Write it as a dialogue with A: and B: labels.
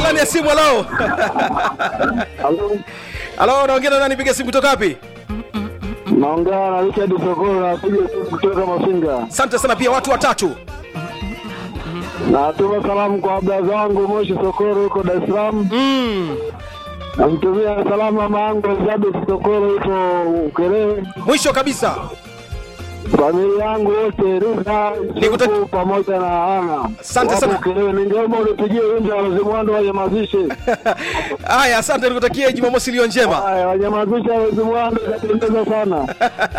A: ndani ya simu halo
B: Halo,
A: halo naongea na nani piga simu kutoka wapi
B: naongea na Richard Sokolo, napiga simu kutoka Mafinga.
A: asante sana pia watu watatu
B: Natuma salamu kwa abda zangu Moshi Sokoro huko Dar es Salaam.
A: mm.
B: Namtumia salamu mama yangu Elizabeth Sokoro yuko Ukerewe.
A: mwisho kabisa
B: Familia yangu wote Rita
A: Nikuta-
B: Suku pamoja na Ana.
A: Asante
B: Wapo
A: sana.
B: Ukerewe, ningeomba unipigie wimbo wa Wazimwando wanyamazishe.
A: haya asante nikutakie jumamosi iliyo njema
B: Haya, wanyamazishe Wazimwando, itapendeza sana.